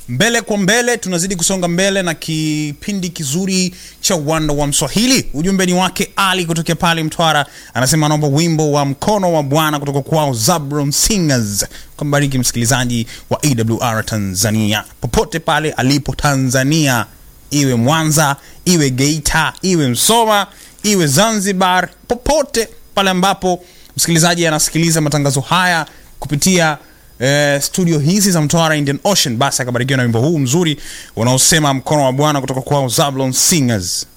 mbele kwa mbele tunazidi kusonga mbele na kipindi kizuri cha uwanda wa mswahili ujumbe ni wake ali kutokea pale mtwara anasema anaomba wimbo wa mkono wa bwana kutoka kwao zabron singers kambariki msikilizaji wa awr tanzania popote pale alipo tanzania iwe mwanza iwe geita iwe msoma iwe zanzibar popote pale ambapo msikilizaji anasikiliza matangazo haya kupitia eh, studio hizi za mtwara indian ocean basi akabarikiwa na wimbo huu mzuri unaosema mkono wa bwana kutoka kwao zablon singers